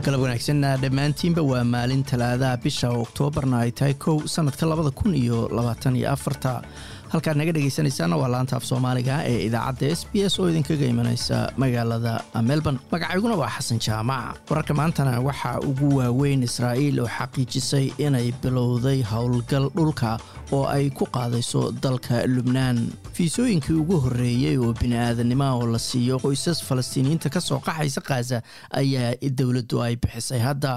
galab wanaagsanna dhammaantiinba waa maalin talaadaha bisha oktoobarna ay tahay kow sanadka labada kun iyo labaatan iyo afarta halkaad naga dhegaysanaysaana waa laanta af soomaaliga ee idaacadda s b s oo idinkaga imanaysa magaalada melbourne magacayguna waa xasan jaamac wararka maantana waxaa ugu waaweyn israa'iil oo xaqiijisay inay bilowday howlgal dhulka oo ay ku qaadayso dalka lubnaan fiisooyinkii ugu horreeyey oo bini'aadannimoa oo la siiyo qoysas falastiiniyiinta ka soo qaxaysa khaza ayaa dowladdu ay bixisay hadda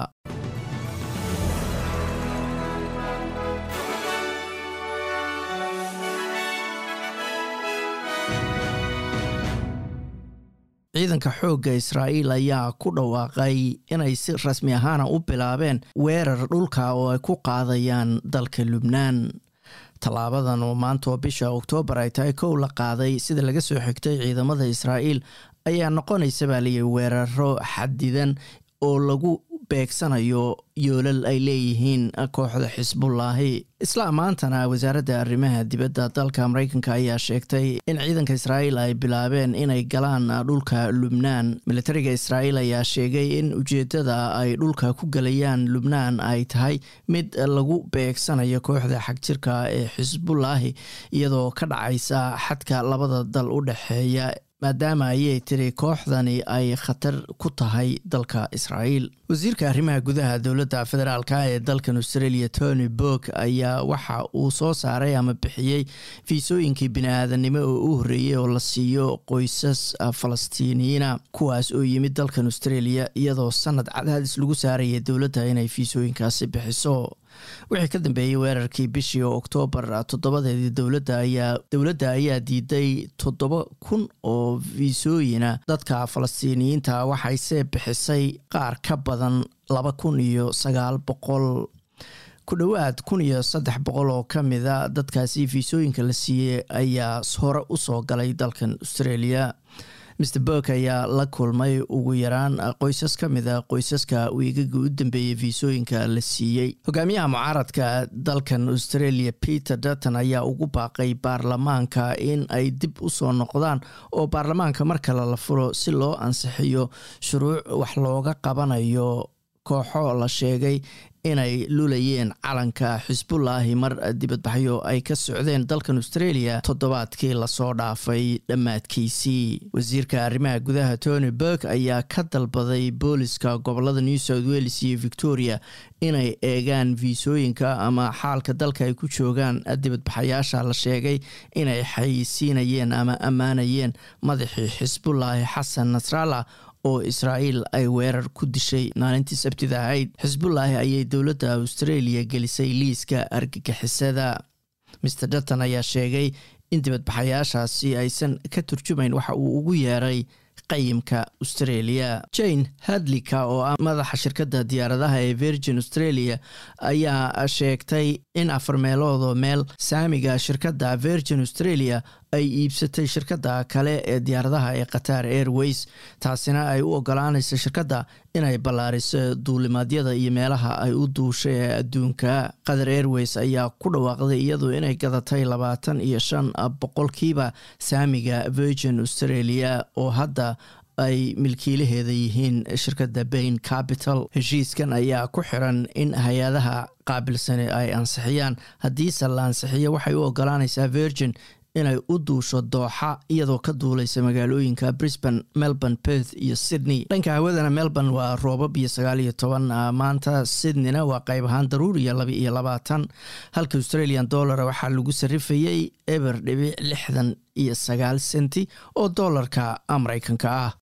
ciidanka xoogga israa'iil ayaa ku dhawaaqay inay si rasmi ahaana u bilaabeen weerar dhulka oo ay ku qaadayaan dalka lubnaan tallaabadan oo maanta oo bisha oktoobar ay tahay kow la qaaday sida laga soo xigtay ciidamada israa'iil ayaa noqonaysa baa layihi weeraro xadidan oo lagu beegsanayo yoolal ay leeyihiin kooxda xisbullaahi isla maantana wasaaradda arrimaha dibadda dalka maraykanka ayaa sheegtay in ciidanka israa'iil ay bilaabeen inay galaan dhulka lubnaan militariga israa'iil ayaa sheegay in ujeeddada ay dhulka ku gelayaan lubnaan ay tahay mid lagu beegsanayo kooxda xagjirka ee xisbullaahi iyadoo ka dhacaysa xadka labada dal u dhexeeya maadaama ayay tiri kooxdani ay khatar ku tahay dalka israa'iil wasiirka arrimaha gudaha dowladda federaalka ee dalkan australia tony borg ayaa waxa uu soo saaray ama bixiyey fiisooyinkii bini-aadanimo oo u horreeyey oo la siiyo qoysas falastiiniyiina kuwaas oo yimid dalkan australia iyadoo sanad cadaadis lagu saaraya dowladda inay fiisooyinkaasi bixiso wixii ka dambeeyey weerarkii bishii oktoobar toddobadeedii dowladda ayaa dowladda ayaa diiday toddoba kun oo fiisooyina dadka falastiiniyiinta waxayse bixisay qaar ka badan laba kun iyo sagaal boqol ku dhowaad kun iyo saddex boqol oo ka mida dadkaasi fiisooyinka la siiyey ayaa hore usoo galay dalkan australia mr burk ayaa la kulmay ugu yaraan qoysas ka mida qoysaska wiigaga u dambeeyey fiisooyinka la siiyey hogaamiyaha mucaaradka dalkan australia peter dutton ayaa ugu baaqay baarlamaanka in ay dib usoo noqdaan oo baarlamaanka mar kale la furo si loo ansixiyo shuruuc wax looga qabanayo kooxo la sheegay inay lulayeen calanka xisbullaahi mar dibadbaxyo ay ka socdeen dalkan australia toddobaadkii lasoo dhaafay dhammaadkiisii wasiirka arrimaha gudaha tony burk ayaa ka dalbaday booliska gobolada new south wales iyo victoria inay eegaan fiisooyinka ama xaalka dalka ay ku joogaan dibadbaxayaasha la sheegay inay xayisiinayeen ama ammaanayeen madaxii xisbullaahi xasan nasrallah oo israa'iil ay weerar ku dishay maalintii sabtida ahayd xisbullaahi ayay dowladda australia gelisay liiska argagixisada master dutton ayaa sheegay in dibadbaxayaashaasi aysan ka turjumayn waxa uu ugu yeeray qayimka australia jane hadlika oo ah madaxa shirkadda diyaaradaha ee virgin australia ayaa sheegtay in afar meeloodoo meel saamiga shirkadda virgin australia ay iibsatay shirkadda kale ee diyaaradaha ee qatar airways taasina ay u ogolaanaysa shirkadda inay ballaariso duulimaadyada iyo meelaha ay u duushay ee adduunka qatar airways ayaa ku dhawaaqday iyadu inay gadatay labaatan iyo shan boqolkiiba saamiga virgin australia oo hadda ay milkiilaheeda yihiin shirkadda bain capital heshiiskan ayaa ku xiran in hay-adaha qaabilsani ay ansixiyaan haddiise la ansixiyo waxay u ogolaanaysaa virgin inay u duusho dooxa iyadoo ka duulaysa magaalooyinka brisbane melbourne perth iyo sydney dhanka hawadana melbourne waa roobab iyo sagaal iyo toban maanta sydneyna waa qayb ahaan daruuriya laba iyo labaatan halka australian dollara waxaa lagu sarifayey eber dhibic lixdan iyo sagaal senti oo doolarka mareykanka ah